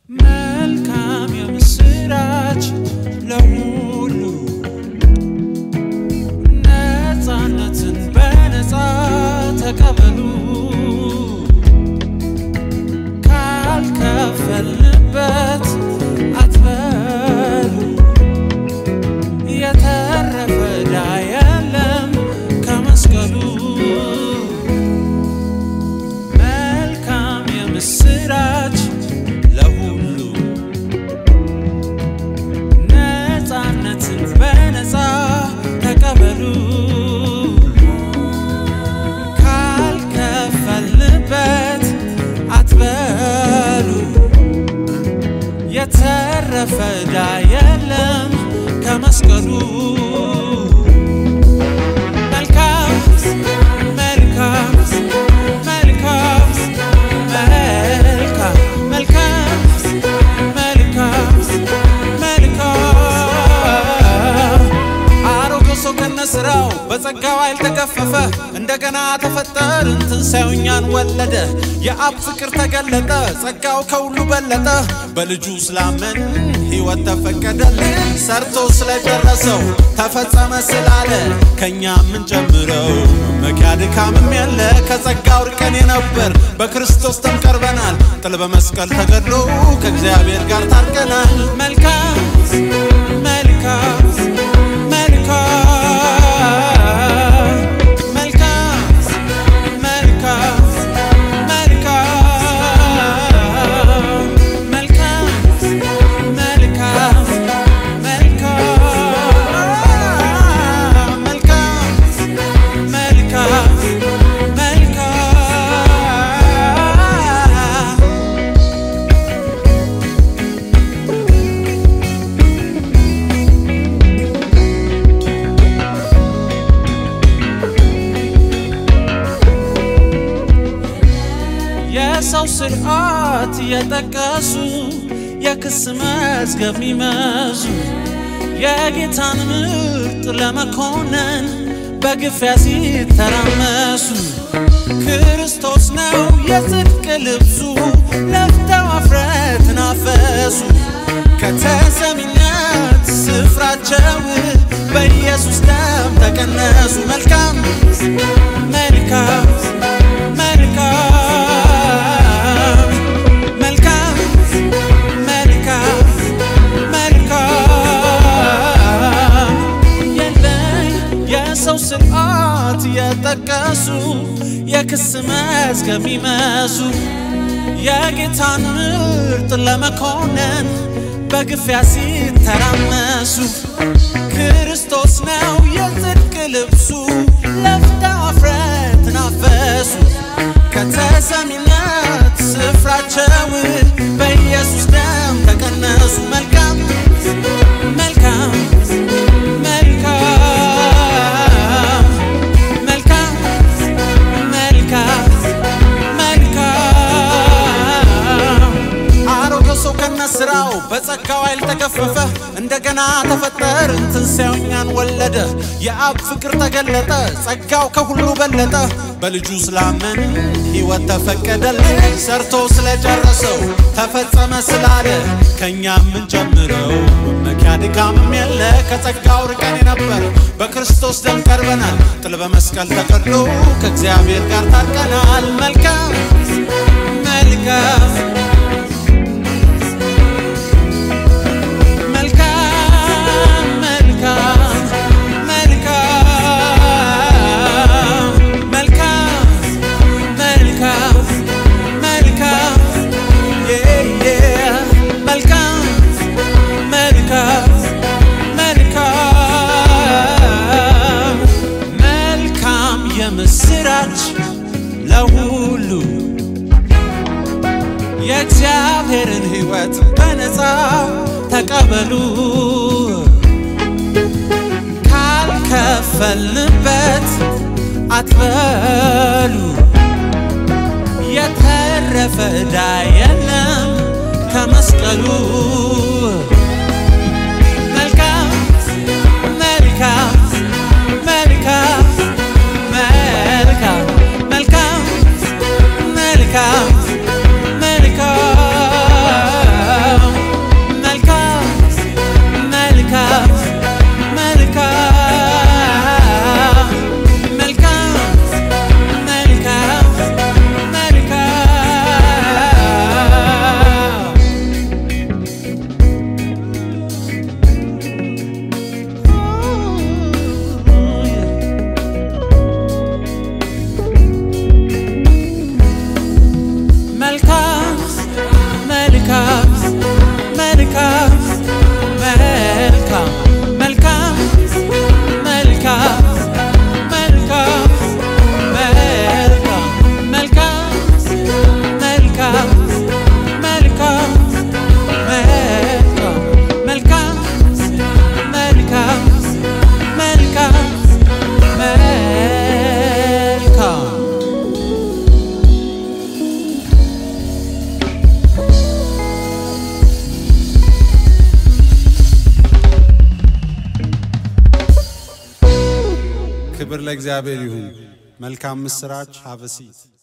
መልካም የምስራች ለሁሉ ነፃነትን በነፃ ተቀበሉ ካልከፈልንበት አትበሉ የተረፈ ዕዳ የለም ከመስቀሉ መልካም የምስራች ለሁሉ ነፃነትን በነፃ ተቀበሉ ካልከፈልንበት አትበሉ የተረፈ ዕዳ የለም ከመስቀሉ መልካም መልካም መልካም መልካም መልካም መልካም መልካም አሮጌው ሰው ከነስራው በጸጋው ኃይል ተገፈፈ፣ እንደገና ተፈጠርን፣ ትንሣኤው እኛን ወለደ። የአብ ፍቅር ተገለጠ፣ ጸጋው ከሁሉ በለጠ። በልጁ ስላመን ሕይወት ተፈቀደልን፣ ሰርቶ ስለጨረሰው ተፈጸመ ስላለ ከእኛ የምንጨምረው መመኪያ ድካምም የለ። ከጸጋው ርቀን የነበር በክርስቶስ ተንቀርበናል። ጥል በመስቀል ተገድሎ ከእግዚአብሔር ጋር ታርቀናል። መልካም መልካም መልካም መልካም መልካም መልካም መልካም መልካም መልካም መልካም መልካም መልካም የሰው ስርዓት የጠቀሱ የክስ መዝገብ ሚመዙ የጌታን ምርጥ ለመኮነን በግፊያ ሲተራመሱ ክርስቶስ ነው የጽድቅ ልብሱ ለፍተው አፍረትን አፈሱ ከተሰሚነት ስፍራቸው በኢየሱስ ደም ተቀነሱ መልካም መልካም መልካም መልካም መልካም መልካም የለኝ የሰው ስርዓት የጠቀሱ የክስ መዝገብ ሚመዙ የጌታን ምርጥ ለመኮነን በግፊያ ሲተራመሱ ክርስቶስ ነው የጽድቅ ልብሱ ለፍተው አፍረትን አፈሱ ከተሰሚነት ስፍራቸው በኢየሱስ ደም ተቀነሱ መልካም መልካም መልካም መልካም መልካም መልካም አሮጌው ሰው ከነስራው በጸጋው ኃይል ተገፈፈ፣ እንደገና ተፈጠርን፣ ትንሣኤው እኛን ወለደ። የአብ ፍቅር ተገለጠ፣ ጸጋው ከሁሉ በለጠ። በልጁ ስላመን ሕይወት ተፈቀደልን፣ ሰርቶ ስለጨረሰው ተፈጸመ ስላለ ከእኛ የምንጨምረው መመኪያ ድካምም የለ። ከጸጋው ርቀን የነበር በክርስቶስ ደም ቀርበናል። ጥል በመስቀል ተቀድሎ ከእግዚአብሔር ጋር ታርቀናል። መልካም መልካም መልካም መልካም መልካም መልካም መልካም መልካም የ- የ- መልካም መልካም መልካም መልካም የምስራች ለሁሉ የእግዚአብሔርን ሕይወት በነፃ ተቀበሉ ካልከፈልንበት አትበሉ የተረፈ ዕዳ የለም ከመስቀሉ መልካም መልካም መልካም መልካም መልካም መልካም መልካም ክብር ለእግዚአብሔር ይሁን። መልካም ምስራች ሀበሲት